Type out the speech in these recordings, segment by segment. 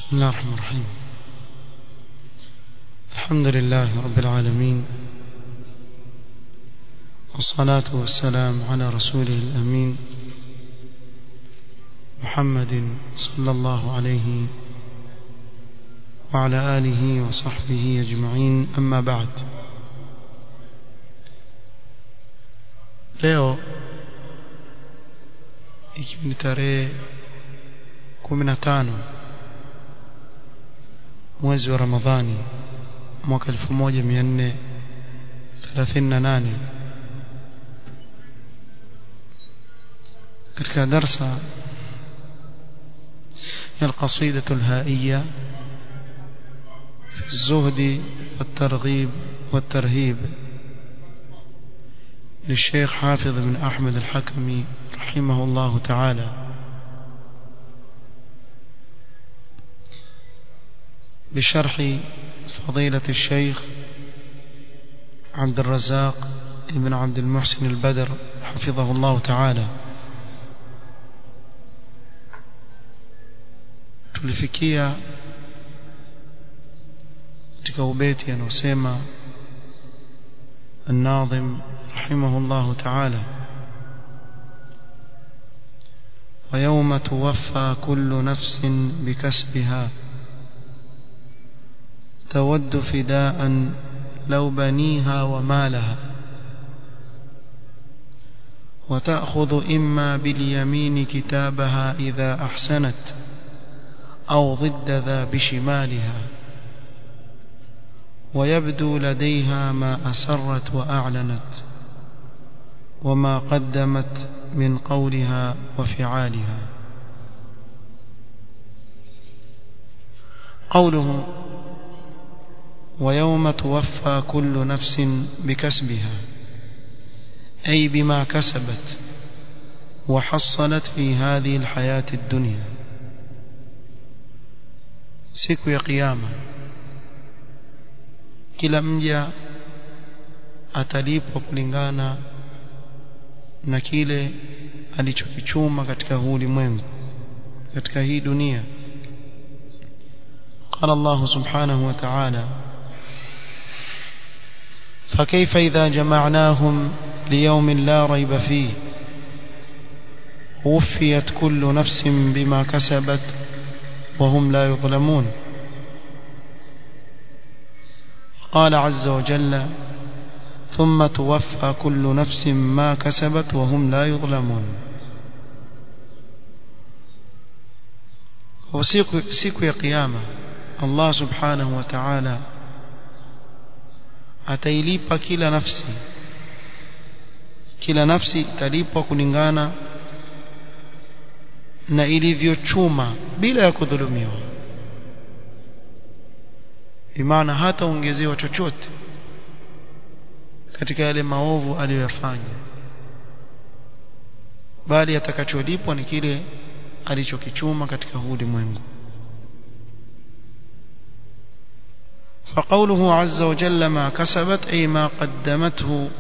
بسم الله الرحمن الرحيم الحمد لله رب العالمين والصلاة والسلام على رسوله الأمين محمد صلى الله عليه وعلى آله وصحبه أجمعين أما بعد leo ikiwa ni tarehe 15 mwezi wa Ramadhani mwaka 1438 katika darsa ya القصيدة الهائية في الزهد والترغيب والترهيب للشيخ حافظ بن أحمد الحكمي رحمه الله تعالى بشرح فضيلة الشيخ عبد الرزاق بن عبد المحسن البدر حفظه الله تعالى tulifikia katika ubeti anaosema الناظم رحمه الله تعالى ويوم توفى كل نفس بكسبها تود فداء لو بنيها ومالها وتأخذ إما باليمين كتابها إذا أحسنت أو ضد ذا بشمالها ويبدو لديها ما أسرت وأعلنت وما قدمت من قولها وفعالها قوله ويوم توفى كل نفس بكسبها أي بما كسبت وحصلت في هذه الحياة الدنيا siku ya kiyama kila mja atalipwa kulingana na kile alichokichuma katika huu ulimwengu katika hii dunia قال الله سبحانه وتعالى فكيف إذا جمعناهم ليوم لا ريب فيه وفيت كل نفس بما كسبت وهم لا يظلمون قال عز وجل ثم توفى كل نفس ما كسبت وهم لا يظلمون وسيكو سيكو يا قيامة الله سبحانه وتعالى atailipa kila nafsi kila nafsi italipwa kulingana na ilivyochuma bila ya kudhulumiwa bimaana hataongezewa chochote katika yale maovu aliyoyafanya bali atakacholipwa ni kile alichokichuma katika huu ulimwengu فقوله عز وجل ما كسبت أي ما قدمته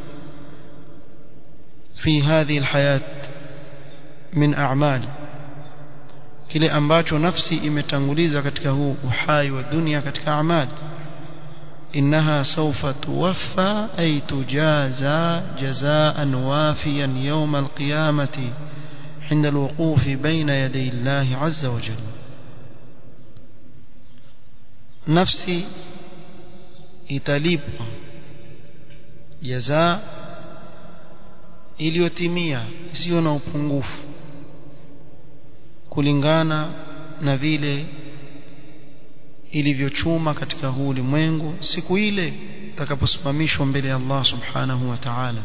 في هذه الحياة من أعمال kile ambacho nafsi imetanguliza katika huu uhai wa dunia katika amali innaha sawfa tuwaffa ay tujaza jazaan wafiyan yawm alqiyamati عند الوقوف بين يدي الله عز وجل نفسي italipwa jaza iliyotimia isiyo na upungufu kulingana na vile ilivyochuma katika huu ulimwengu siku ile itakaposimamishwa mbele ya Allah subhanahu wa ta'ala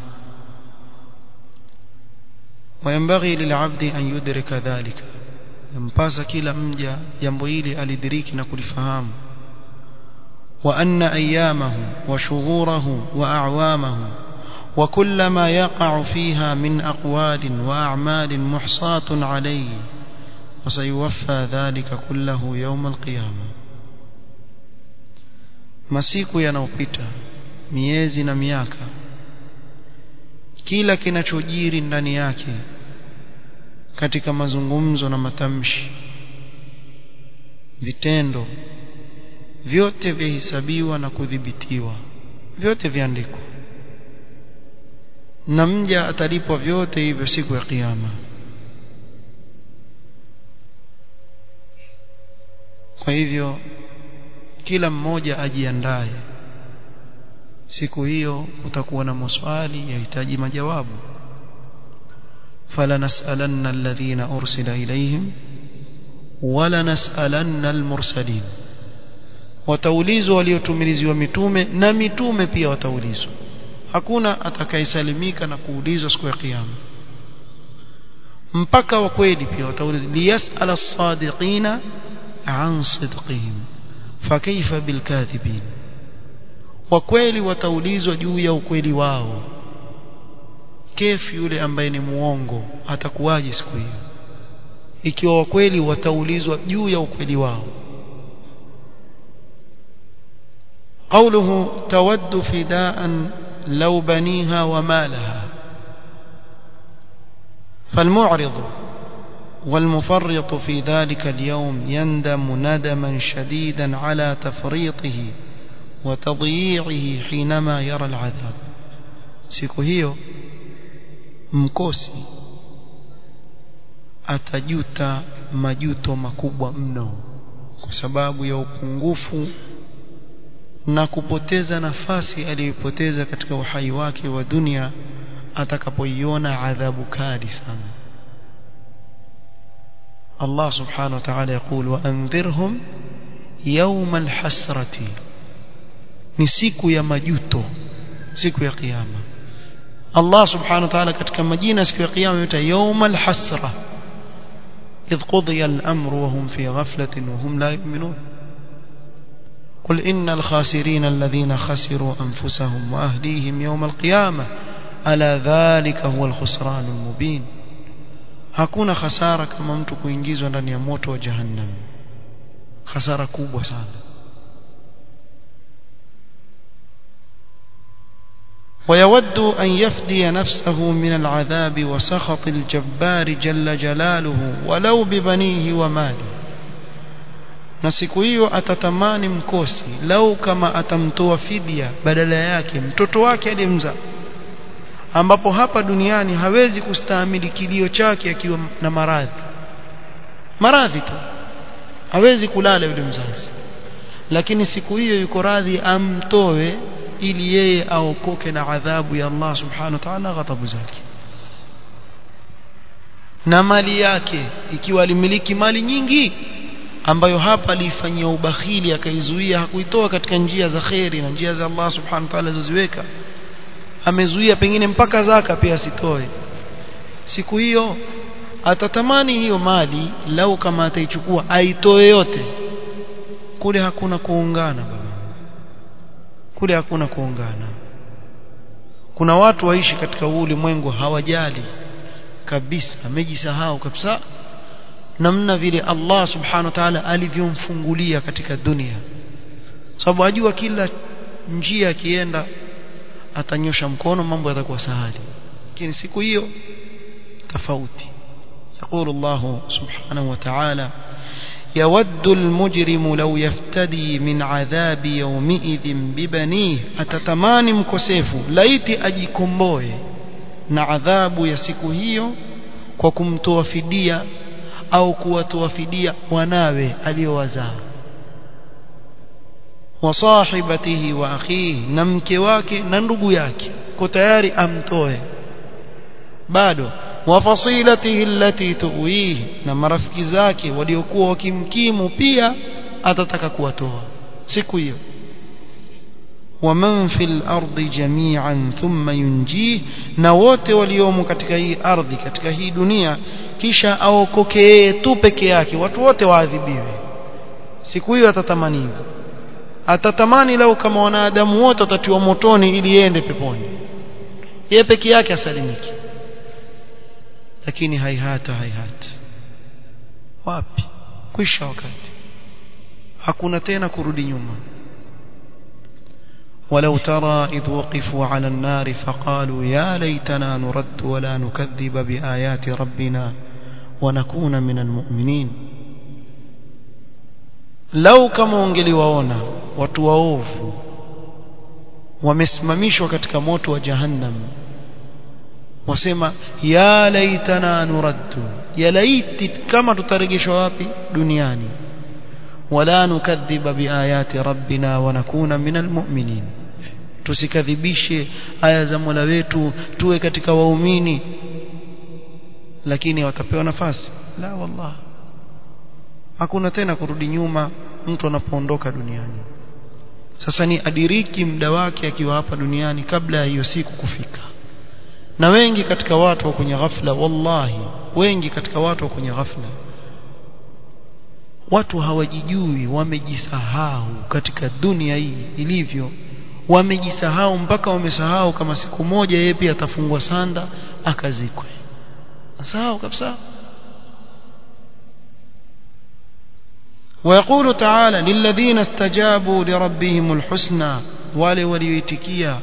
وينبغي للعبد أن يدرك ذلك ينبغي كلا مجا jambo hili alidiriki na kulifahamu وأن أيامه وشهوره وأعوامه وكل ما يقع فيها من أقوال وأعمال محصاة عليه وسيوفى ذلك كله يوم القيامة masiku yanayopita miezi na miaka kila kinachojiri ndani yake katika mazungumzo na matamshi vitendo vyote vyahesabiwa na kudhibitiwa vyote viandikwa na mja atalipwa vyote hivyo siku ya kiyama kwa hivyo kila mmoja ajiandae siku hiyo kutakuwa na maswali yahitaji majawabu فلنسألن الذين أرسل إليهم ولنسألن المرسلين wataulizwa waliotumiliziwa mitume na mitume pia wataulizwa hakuna atakayesalimika na kuulizwa siku ya kiyama mpaka wa kweli pia wataulizwa liyasala as-sadiqina an sidqihim fakaifa bilkadhibin wa kweli wataulizwa juu ya ukweli wao kefu yule ambaye ni muongo atakuwaje siku hiyo ikiwa wa kweli wataulizwa juu ya ukweli wao قوله تود فداء لو بنيها ومالها فالمعرض والمفرط في ذلك اليوم يندم ندما شديدا على تفريطه وتضييعه حينما يرى العذاب siku hiyo mkosi atajuta majuto makubwa mno kwa sababu ya upungufu na kupoteza nafasi aliyoipoteza katika uhai wake wa dunia atakapoiona adhabu kali sana Allah subhanahu wa ta'ala يقول وانذرهم يوم الحسرة ni siku ya majuto siku ya kiyama Allah subhanahu wa ta'ala katika majina siku ya kiyama yuta yawmal hasra idh qudiya al-amru wa hum fi ghaflatin wa hum la yu'minun قل إن الخاسرين الذين خسروا أنفسهم وأهليهم يوم القيامة ألا ذلك هو الخسران المبين hakuna hasara kama mtu kuingizwa ndani ya moto wa jahannam hasara kubwa sana ويود أن يفدي نفسه من العذاب وسخط الجبار جل جلاله ولو ببنيه وماله na siku hiyo atatamani mkosi lau kama atamtoa fidia badala yake mtoto wake aliyemzaa ambapo hapa duniani hawezi kustahimili kilio chake akiwa na maradhi maradhi tu hawezi kulala yule mzazi lakini siku hiyo yuko radhi amtoe ili yeye aokoke na adhabu ya Allah subhanahu wa ta'ala ghadhabu zake na mali yake ikiwa alimiliki mali nyingi ambayo hapa alifanyia ubakhili akaizuia hakuitoa katika njia za kheri na njia za Allah subhanahu wa ta'ala alizoziweka amezuia pengine mpaka zaka pia asitoe siku hiyo atatamani hiyo mali lau kama ataichukua aitoe yote kule hakuna kuungana baba kule hakuna kuungana kuna watu waishi katika ulimwengu hawajali kabisa amejisahau kabisa namna vile Allah subhanahu wa ta'ala alivyomfungulia katika dunia sababu ajua kila njia akienda atanyosha mkono mambo yatakuwa sahali lakini siku hiyo tofauti يقول الله سبحانه وتعالى يود المجرم لو يفتدي من عذاب يومئذ ببنيه atatamani mkosefu laiti ajikomboe na adhabu ya siku hiyo kwa kumtoa fidia au kuwatoa fidia wanawe aliowazaa wa sahibatihi wa akhihi na mke wake na ndugu yake ko tayari amtoe bado wa fasilatihi allati tuwihi na marafiki zake waliokuwa wakimkimu pia atataka kuwatoa siku hiyo waman fil ardi jami'an thumma yunjih na wote waliomo katika hii ardhi katika hii dunia kisha aokoke yeye tu peke yake watu wote waadhibiwe siku hiyo atatamani hivyo atatamani lau kama wanadamu wote watatiwa motoni ili yende peponi yeye peke yake asalimiki lakini haihata haihata wapi kwisha wakati hakuna tena kurudi nyuma ولو ترى إذ وقفوا على النار فقالوا يا ليتنا نرد ولا نكذب بآيات ربنا ونكون من المؤمنين lau kama ungeliwaona watu waovu wamesimamishwa katika moto wa jahannam wasema ya laitana nuraddu ya laiti kama tutarejeshwa wapi duniani wala nukadhiba biayati rabbina wa nakuna minal mu'minin tusikadhibishe aya za Mola wetu tuwe katika waumini lakini watapewa nafasi la wallah hakuna tena kurudi nyuma mtu anapoondoka duniani sasa ni adiriki muda wake akiwa hapa duniani kabla ya hiyo siku kufika na wengi katika watu wa kwenye ghafla wallahi wengi katika watu wa kwenye ghafla watu hawajijui wamejisahau katika dunia hii ilivyo wamejisahau mpaka wamesahau kama siku moja yeye pia atafungwa sanda akazikwe sahau kabisa ويقول تعالى للذين استجابوا لربهم الحسنى wale walioitikia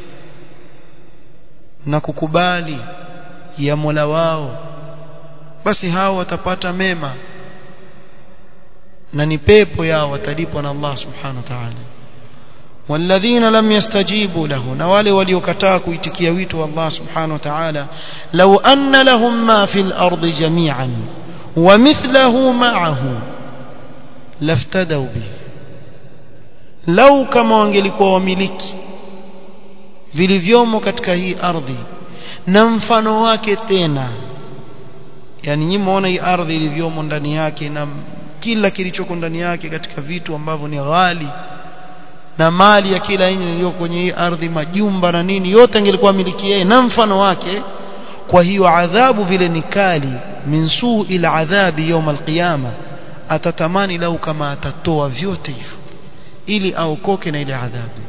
na kukubali ya Mola wao basi hao watapata mema na ni pepo yao watalipwa na Allah subhanahu wa ta'ala والذين لم يستجيبوا له na wale waliokataa kuitikia wito wa Allah subhanahu wa ta'ala law anna lahum ma fil ardi jami'an wa mithluhu ma'ahu laftadau bihi lau kama wangelikuwa wamiliki vilivyomo katika hii ardhi na mfano wake tena yani nyinyi muona hii ardhi ilivyomo ndani yake na kila kilichoko ndani yake katika vitu ambavyo ni ghali na mali ya kila aina iliyo kwenye hii ardhi majumba na nini yote angelikuwa miliki yeye na mfano wake kwa hiyo adhabu vile ni kali min suu ila adhabi يوم القيامه atatamani lau kama atatoa vyote hivyo ili aokoke na ile adhabu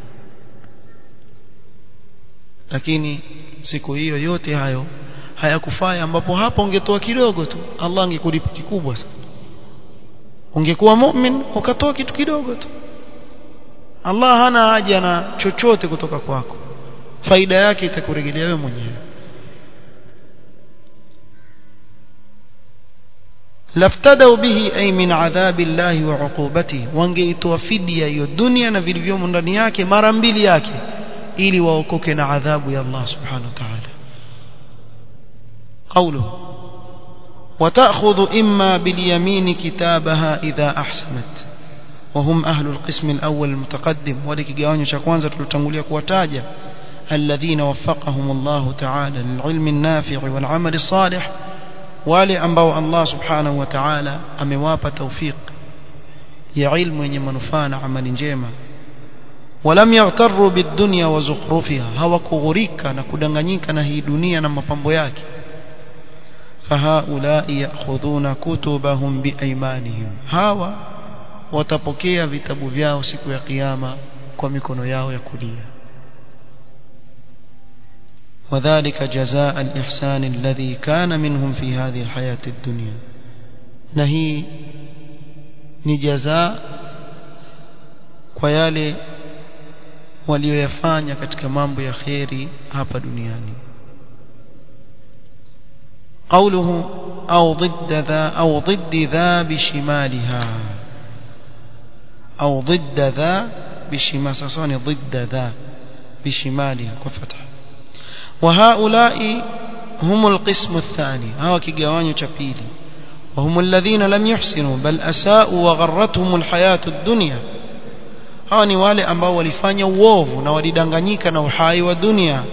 lakini siku hiyo yote hayo hayakufai ambapo hapo ungetoa kidogo tu Allah angekulipa kikubwa sana ungekuwa mu'min ukatoa kitu kidogo tu Allah hana haja na chochote kutoka kwako faida yake itakurejelea wewe mwenyewe laftadau bihi ay min adhabi llahi wa uqubati wangeitoa fidia hiyo dunia na vilivyomo ndani yake mara mbili yake ili waokoke na adhabu ya Allah subhanahu wa ta'ala قوله وتأخذ إما باليمين كتابها إذا أحسنت وهم أهل القسم الأول المتقدم ولك جواني شكوانزة تلتنقلية كواتاجة الذين وفقهم الله تعالى للعلم النافع والعمل الصالح wale ambao Allah subhanahu wa ta'ala amewapa tawfik ya ilmu yenye manufaa na amali njema walam yaghtarru bidunya wa zukhrufiha hawakughurika na kudanganyika na hii dunia na mapambo yake fahaulai ya'khudhuna kutubahum biaymanihim hawa watapokea vitabu vyao siku ya kiyama kwa mikono yao ya kulia وذلك جزاء الإحسان الذي كان منهم في هذه الحياة الدنيا نهي نجزاء ويالي walioyafanya katika mambo ya kheri hapa duniani قوله أو ضد ذا أو ضد ذا بشمالها أو ضد ذا بشمال سصاني ضد ذا بشمالها كفتح وهؤلاء هم القسم الثاني هوا كيغاوانيو تشابيلي وهم الذين لم يحسنوا بل أساءوا وغرتهم الحياة الدنيا hawa ni wale ambao walifanya uovu na walidanganyika na uhai wa dunia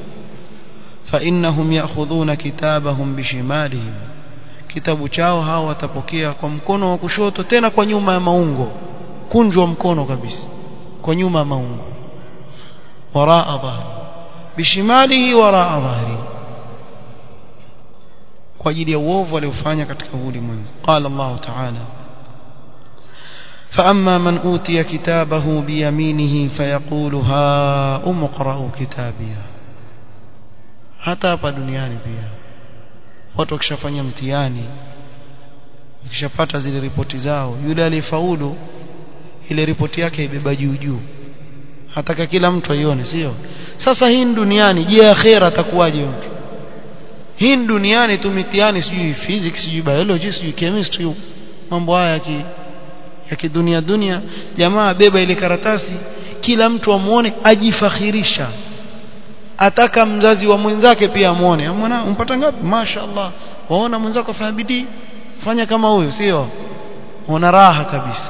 فإنهم يأخذون كتابهم بشمالهم kitabu chao hao watapokea kwa mkono wa kushoto tena kwa nyuma ya maungo kunjwa mkono kabisa kwa nyuma ya maungo waraa dhahri bishimalihi waraa dhahri kwa ajili ya uovu aliofanya katika ulimwengu qala Allah ta'ala فأما من أوتي كتابه بيمينه فيقول ها أمقرأ كتابيه hata hapa duniani pia watu wakishafanya mtihani wakishapata zile ripoti zao yule aliyefaulu ile ripoti yake ibeba juu juu hataka kila mtu aione sio sasa hii duniani je akhera atakuwaje mtu hii duniani tu mitihani sijui physics sijui biology sijui chemistry mambo haya ki ya kidunia dunia jamaa beba ile karatasi kila mtu amuone ajifakhirisha ataka mzazi wa mwenzake pia amuone mwana umpata ngapi mashaallah waona mwenzako afanya bidii fanya kama huyo sio una raha kabisa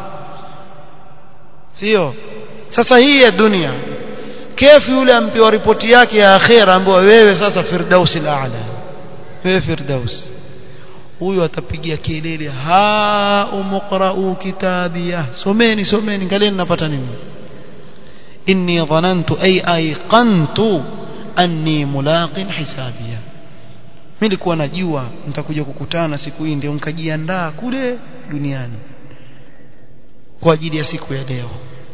sio sasa hii ya dunia kefu yule ampewa ripoti yake ya akhera ambayo wewe sasa firdausi ala wewe firdaus huyu atapigia kelele ha umqra'u kitabiyah someni someni ngalieni napata nini inni dhanantu ay ayqantu anni mulaqin hisabiyah mimi nilikuwa najua nitakuja kukutana siku hii ndio nikajiandaa kule duniani kwa ajili ya siku ya leo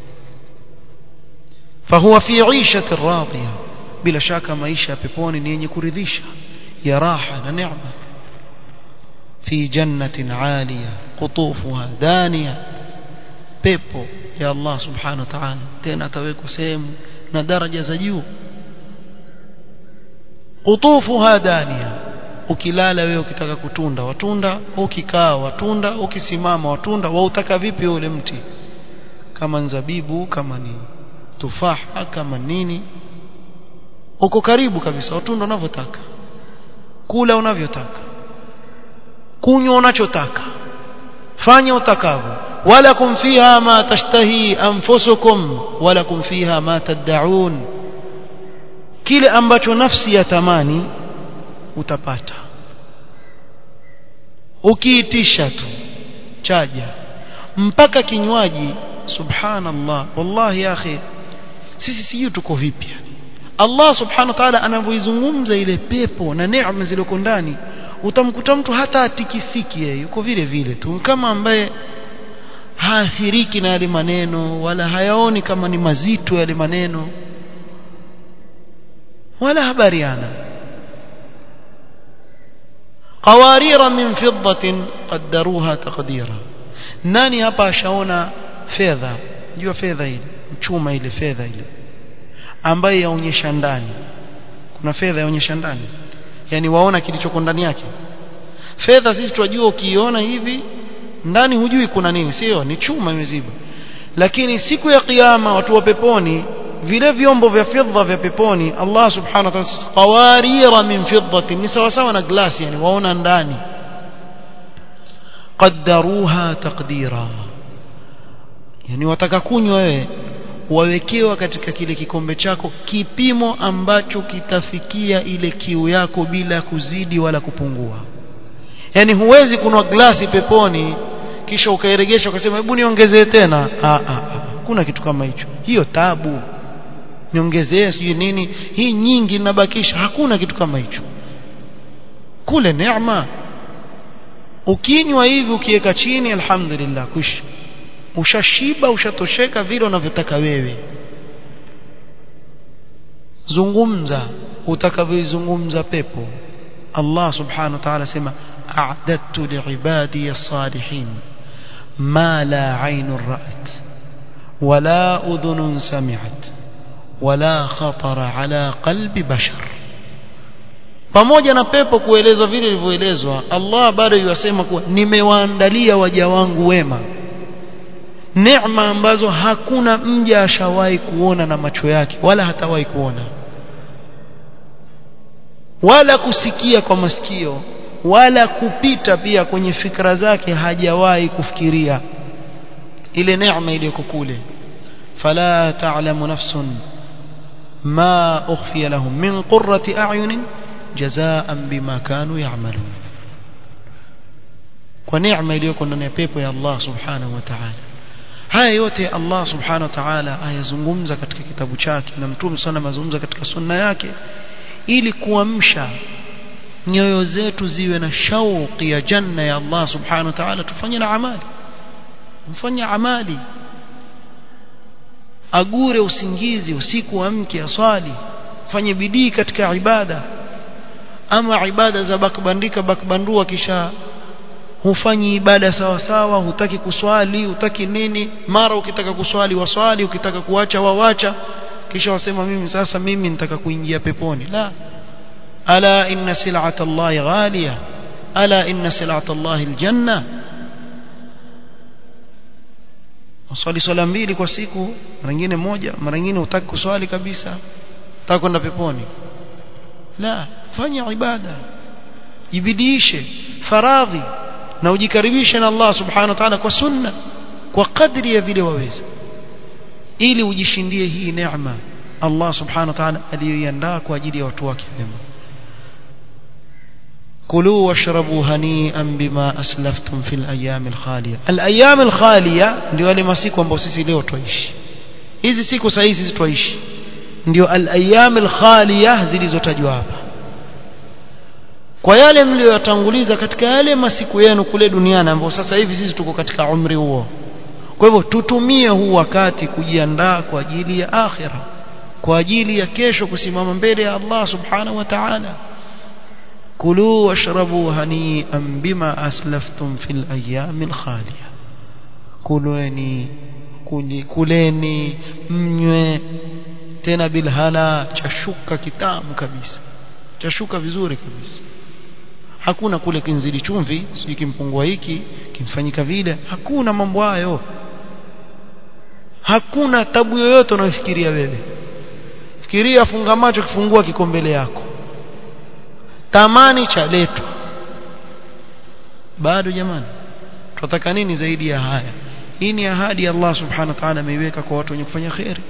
فهو في عيشة راضية بلا شك maisha peponi ni yenye kuridhisha ya raha na neema في جنة عالية قطوفها دانية pepo ya Allah subhanahu wa ta'ala tena atawekwa sehemu na daraja za juu qutufuha dania ukilala wewe ukitaka kutunda watunda ukikaa watunda ukisimama watunda wautaka vipi ule mti kama nzabibu kama ni tufaha kama nini uko karibu kabisa watunda unavyotaka kula unavyotaka kunywa unachotaka fanya utakavyo walakum fiha ma tashtahi anfusukum walakum fiha ma tad'un kile ambacho nafsi ya tamani utapata ukiitisha tu chaja mpaka kinywaji subhanallah wallahi ya akhi sisi sijui tuko vipi Allah subhanahu wa ta'ala anavyoizungumza ile pepo na neema zilizoko ndani utamkuta mtu hata atikisiki yeye yuko vile vile tu kama ambaye haathiriki na yale maneno wala hayaoni kama ni mazito yale maneno wala habariana qawarira min fiddatin qaddaruha taqdira nani hapa ashaona fedha jua fedha ile chuma ile fedha ile ambayo yaonyesha ndani kuna fedha yaonyesha ndani yani waona kilichoko ndani yake fedha sisi tunajua ukiiona hivi ndani hujui kuna nini sio ni chuma imeziba lakini siku ya kiyama watu wa peponi vile vyombo vya fedha vya peponi Allah subhanahu wa ta'ala qawarira min fiddatin ni sawa sawa na glasi yani waona ndani qaddaruha taqdira yani wataka kunywa wewe wawekewa katika kile kikombe chako kipimo ambacho kitafikia ile kiu yako bila kuzidi wala kupungua yani huwezi kunwa glasi peponi kisha ukairegesha ukasema hebu niongezee tena ah ah kuna kitu kama hicho hiyo tabu niongezee sijui nini hii nyingi ninabakisha hakuna kitu kama hicho kule neema ukinywa hivi ukiweka chini alhamdulillah kush ushashiba ushatosheka vile unavyotaka wewe zungumza utakavyozungumza pepo Allah subhanahu wa ta'ala sema a'dattu li'ibadi as-salihin ma la 'aynun ra'at wala udhunun sami'at wala khatara ala qalbi bashar pamoja na pepo kuelezwa vile ilivyoelezwa Allah bado yasema kuwa nimewaandalia waja wangu wema neema ambazo hakuna mja ashawahi kuona na macho yake wala hatawahi kuona wala kusikia kwa masikio wala kupita pia kwenye fikra zake hajawahi kufikiria ile neema iliyoko kule fala ta'lamu nafsun ma ukhfiya lahum min qurrati a'yunin jazaan bima kanu ya'malun kwa neema iliyoko ndani ya pepo ya Allah subhanahu wa ta'ala haya yote Allah subhanahu wa ta'ala ayazungumza katika kitabu chake na mtume sana mazungumza katika sunna yake ili kuamsha nyoyo zetu ziwe na shauki ya janna ya Allah subhanahu wa ta'ala tufanye na amali mfanye amali agure usingizi usiku amke aswali fanye bidii katika ibada ama ibada za bakbandika bakbandua kisha hufanyi ibada sawa sawa hutaki kuswali hutaki nini mara ukitaka kuswali waswali ukitaka kuacha wawacha kisha wasema mimi sasa mimi nitaka kuingia peponi la ala inna sil'ata Allah ghaliya ala inna sil'ata Allah aljanna uswali swala mbili kwa siku mara nyingine moja mara nyingine hutaki kuswali kabisa hutaki kwenda peponi la fanya ibada jibidiishe faradhi na ujikaribishe na Allah subhanahu wa ta'ala kwa sunna kwa kadri ya vile waweza ili ujishindie hii neema Allah subhanahu wa ta'ala aliyoiandaa kwa ajili ya watu wake wema كلوا واشربوا هنيئا بما أسلفتم في الأيام الخالية الأيام الخالية ndio wale masiku ambao sisi leo twaishi hizi siku sahihi sisi twaishi ndio al-ayyam al-khaliya zilizotajwa hapa kwa yale mliyotanguliza katika yale masiku yenu kule duniani ambao sasa hivi sisi tuko katika umri huo kwa hivyo tutumie huu wakati kujiandaa kwa ajili ya akhira kwa ajili ya kesho kusimama mbele ya Allah subhanahu wa ta'ala كلوا واشربوا هنيئا بما أسلفتم في الأيام الخالية كلوني kuleni mnywe tena bilhala chashuka kitamu kabisa chashuka vizuri kabisa hakuna kule kinzidi chumvi sijui kimpungua hiki kimfanyika vile hakuna mambo hayo hakuna tabu yoyote unayofikiria wewe fikiria funga macho kifungua kiko mbele yako tamani chaletwa bado jamani tunataka nini zaidi ya haya hii ni ahadi Allah subhanahu wa ta'ala ameiweka kwa watu wenye kufanya khairi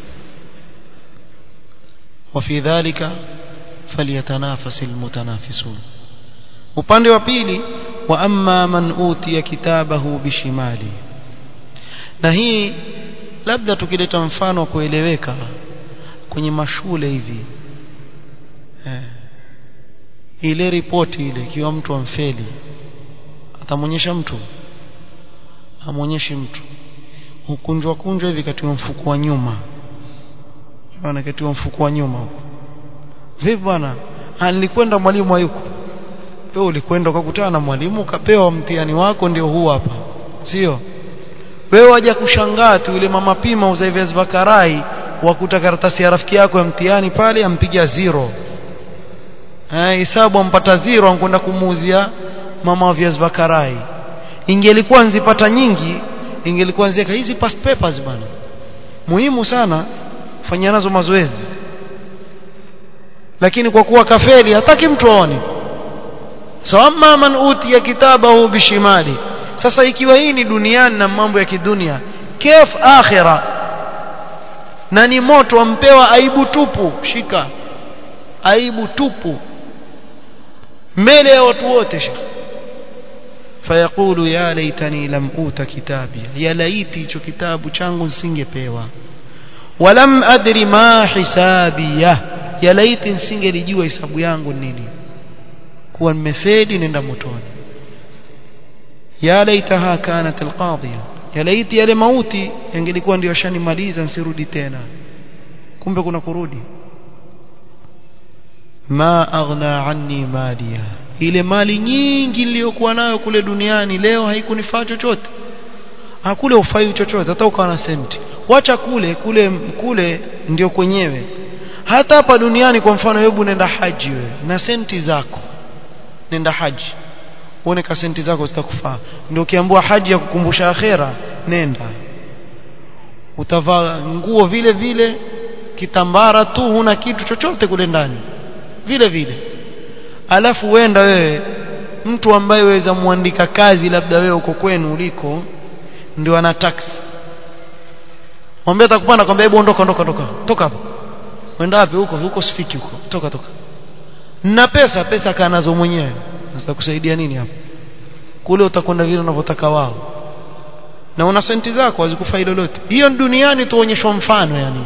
وفي ذلك فليتنافس المتنافسون upande wa pili wa amma man utiya kitabahu bishimali na hii labda tukileta mfano kueleweka kwenye mashule hivi eh ile ripoti ile ikiwa mtu amfeli atamwonyesha mtu amwonyeshi mtu hukunjwa kunjwa hivi katika mfuko wa nyuma bwana katika mfuko wa nyuma huko vipi bwana nilikwenda mwalimu hayuko wewe ulikwenda ukakutana na mwalimu ukapewa mtihani wako ndio huu hapa sio wewe waja kushangaa tu yule mama pima uza viazi vakarai wakuta karatasi ya rafiki yako ya mtihani pale ampiga zero eh hesabu ampata zero ankwenda kumuuzia mama wa viazi vakarai ingelikuwa nzipata nyingi ingelikuwa nzieka hizi past papers bana muhimu sana fanya nazo mazoezi lakini kwa kuwa kafeli hataki mtu aone sawama man utiya kitabahu bishimali sasa ikiwa hii ni duniani na mambo ya kidunia kef akhira na ni moto ampewa aibu tupu shika aibu tupu mbele ya watu wote shekhi fayaqulu ya laitani lam uta kitabia ya laiti hicho kitabu changu nisingepewa walam adri ma hisabiyah ya laiti nisingelijua hisabu yangu nini kuwa nimefedi nenda motoni ya laitaha kanat alqadhiya ya laiti yale mauti yangelikuwa ndio shanimaliza nsirudi tena kumbe kuna kurudi ma aghna anni maliya ile mali nyingi niliyokuwa nayo kule duniani leo haikunifaa chochote hakule ufai chochote hata ukawa na senti wacha kule kule kule ndio kwenyewe hata hapa duniani kwa mfano hebu nenda haji wewe na senti zako nenda haji uone ka senti zako zitakufaa ndio ukiambiwa haji ya kukumbusha akhera nenda utavaa nguo vile vile kitambara tu huna kitu chochote kule ndani vile vile alafu wenda wewe mtu ambaye waweza muandika kazi labda wewe uko kwenu uliko ndio ana taxi mwambie atakupanda kwambia hebu ondoka ondoka ondoka toka hapo wenda wapi huko huko sifiki huko toka toka na pesa pesa kaa nazo mwenyewe zitakusaidia nini hapo kule utakwenda vile unavyotaka wao na una senti zako hazikufai lolote hiyo duniani tuonyeshwa mfano yani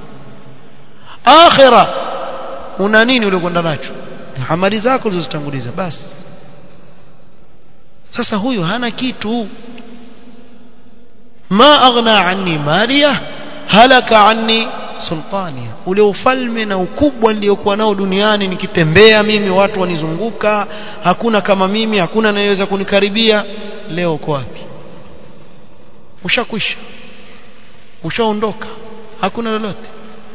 akhira una nini uliokwenda nacho amali zako ulizozitanguliza basi sasa huyu hana kitu ma aghna anni maliya halaka anni sultania ule ufalme na ukubwa niliokuwa nao duniani nikitembea mimi watu wanizunguka hakuna kama mimi hakuna anayeweza kunikaribia leo uko wapi ushakwisha ushaondoka hakuna lolote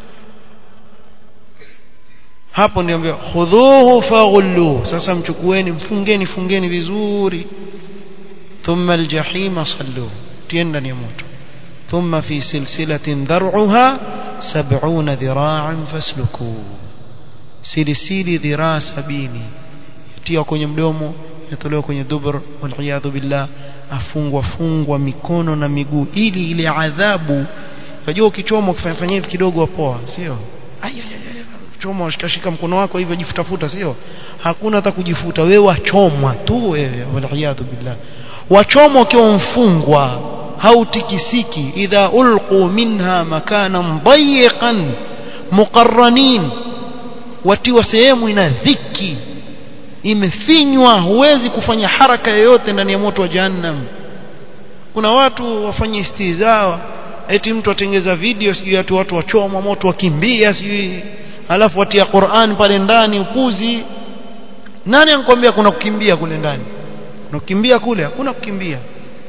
hapo niambia khudhuhu faghullu sasa mchukueni mfungeni fungeni vizuri thumma aljahima sallu tienda ni moto thumma fi silsilatin dhar'uha 70 dhira'an fasluku silisili dhiraa sabini tiwa kwenye mdomo yatolewa kwenye dubur waliyadhu billah afungwa fungwa mikono na miguu ili ile adhabu unajua ukichoma ukifanya hivi kidogo wapoa sio choma ushikashika mkono wako hivyo jifutafuta sio hakuna hata kujifuta wewe wachomwa tu wewe waliyadhu billah wachomwa ukiwa mfungwa hautikisiki idha ulqu minha makanan dayiqan muqarranin watiwa sehemu ina dhiki imefinywa huwezi kufanya haraka yoyote ndani ya moto wa jahannam kuna watu wafanye istizaa eti mtu atengeza video sijui watu watu wachomwa moto wakimbia sijui alafu watia Qur'an pale ndani upuzi nani anakuambia kuna kukimbia kule ndani kuna kukimbia kule hakuna kukimbia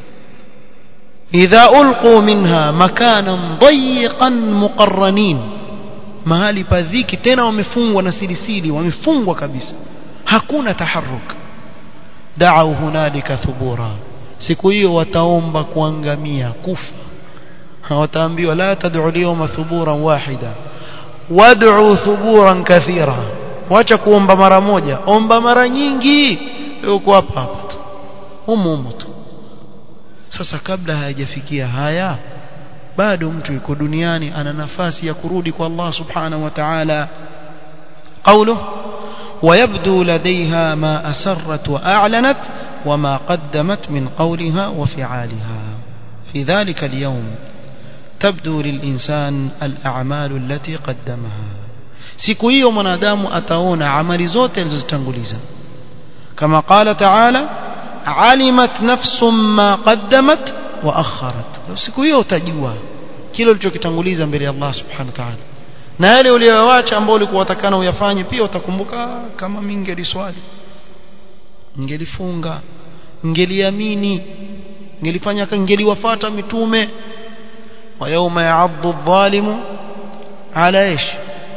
idha ulqu minha makanan dayiqan muqarranin mahali padhiki tena wamefungwa na silisili wamefungwa kabisa hakuna taharuk da'u hunalika thubura siku hiyo wataomba kuangamia kufa wataambiwa la tad'u al-yawma thuburan wahida wad'u thuburan kathira wacha kuomba mara moja omba mara nyingi uko hapa hapa tu humu humu tu sasa kabla hayajafikia haya bado mtu yuko duniani ana nafasi ya kurudi kwa Allah subhanahu wa ta'ala قوله ويبدو لديها ما أسرت وأعلنت وما قدمت من قولها وفعالها في ذلك اليوم تبدو للإنسان الأعمال التي قدمها siku hiyo mwanadamu ataona amali zote alizozitanguliza kama qala taala alimat nafsum ma qaddamat wa akharat siku hiyo utajua kile ulichokitanguliza mbele ya Allah subhanahu wa ta'ala na yale uliyoacha ambao ulikuwa utakana uyafanye pia utakumbuka kama mimi ningeliswali ngelifunga ngeliamini ngelifanya ngeliwafuata mitume wa yawma ya'addu adh-dhalimu ala ish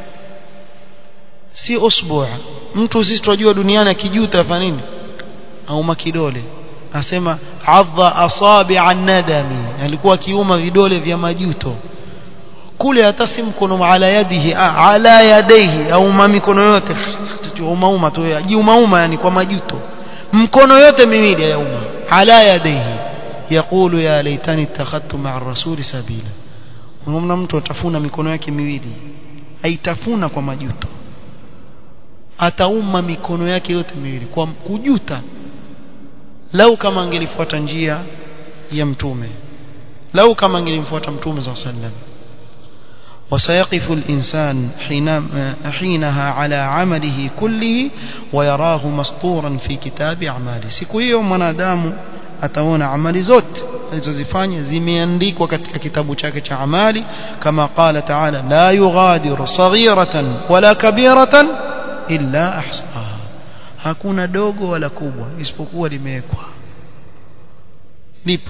si usbu'a mtu sisi tunajua duniani akijuta afanya nini au makidole asema adha asabi'a nadami alikuwa akiuma vidole vya majuto kule hata si mkono ala yadihi ala yadaihi au mikono yote umauma tu jiumauma yani kwa majuto mkono yote miwili yauma ala yadaihi yaqulu ya laitani ittakhadtu ma'a ar-rasuli sabila unaona mtu atafuna mikono yake miwili aitafuna kwa majuto atauma mikono yake yote miwili kwa kujuta lau kama angelifuata njia ya mtume lau kama angelimfuata mtume صلى الله عليه وسلم وسيقف الإنسان حين حينها على عمله كله ويراه مسطورا في كتاب أعماله siku hiyo mwanadamu ataona amali zote alizozifanya zimeandikwa katika kitabu chake cha amali kama qala ta'ala la yughadiru saghiratan wala kabiratan illa ahsaha hakuna dogo wala kubwa isipokuwa limewekwa lipo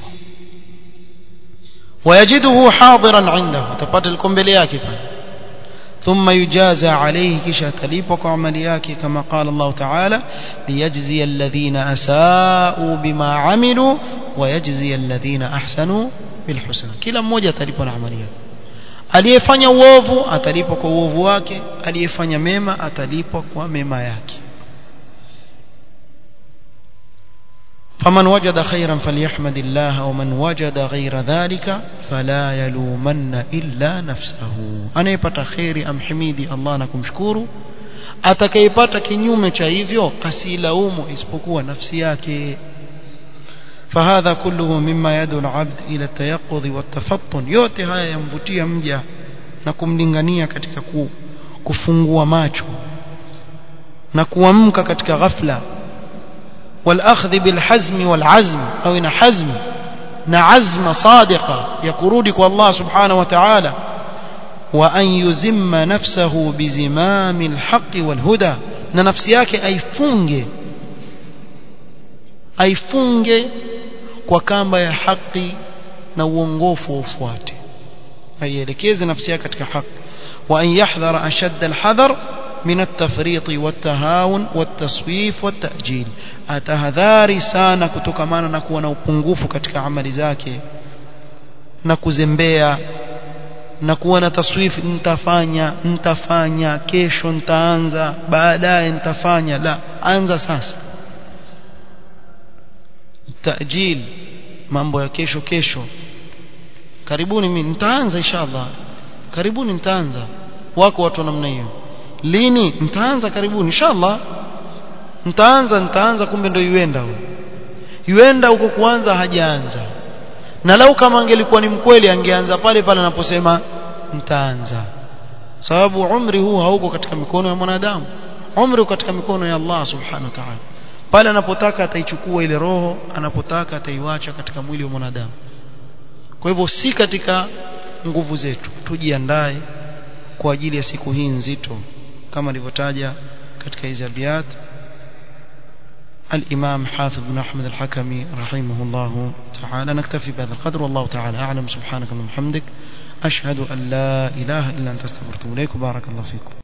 ويجده حاضرا عنده تپات الكمبele yake pale ثم يجازى عليه kisha atalipwa kwa amali yake kama قال الله تعالى ليجزي الذين اساءوا بما عملوا ويجزي الذين احسنوا بالحسنى kila mmoja atalipwa na amali yake aliyefanya uovu atalipwa kwa uovu wake aliyefanya mema atalipwa kwa mema yake فمن وجد خيرا فليحمد الله ومن وجد غير ذلك فلا يلومن إلا نفسه anayepata khairi amhimidi Allah na kumshukuru atakayepata kinyume cha hivyo asilaumu isipokuwa nafsi yake فهذا كله مما يدعو العبد إلى التيقظ والتفطن yote haya yamvutia mja na kumlingania katika kufungua macho na kuamka katika ghafla والأخذ بالحزم والعزم أو إن حزم نعزم صادقة يقرودك الله سبحانه وتعالى وأن يزم نفسه بزمام الحق والهدى نفسيك أي فنج أي فنج وكamba ya haki na uongofu ufuate aielekeze nafsi yake katika haki wa an yahdhara ashadda alhadhar من التفريط والتهاون والتصويف والتأجيل atahadhari sana kutokamana na kuwa na upungufu katika amali zake na kuzembea na kuwa na taswifi nitafanya nitafanya kesho nitaanza baadaye nitafanya la anza sasa tajil mambo ya kesho kesho karibuni mimi nitaanza inshallah karibuni nitaanza wako watu namna hiyo lini nitaanza karibuni inshallah nitaanza nitaanza kumbe ndio yuenda huyo yuenda huko kuanza hajaanza na lau kama angelikuwa ni mkweli angeanza pale pale anaposema nitaanza sababu umri huu hauko katika mikono ya mwanadamu umri uko katika mikono ya Allah subhanahu wa ta'ala pale anapotaka ataichukua ile roho anapotaka ataiwacha katika mwili wa mwanadamu kwa hivyo si katika nguvu zetu tujiandae kwa ajili ya siku hii nzito kama alivyotaja katika hizi abiyat الإمام حافظ بن أحمد الحكمي رحمه الله تعالى نكتفي بهذا القدر والله تعالى أعلم سبحانك اللهم وبحمدك أشهد أن لا إله إلا أنت استغفرك إليك وبارك الله فيكم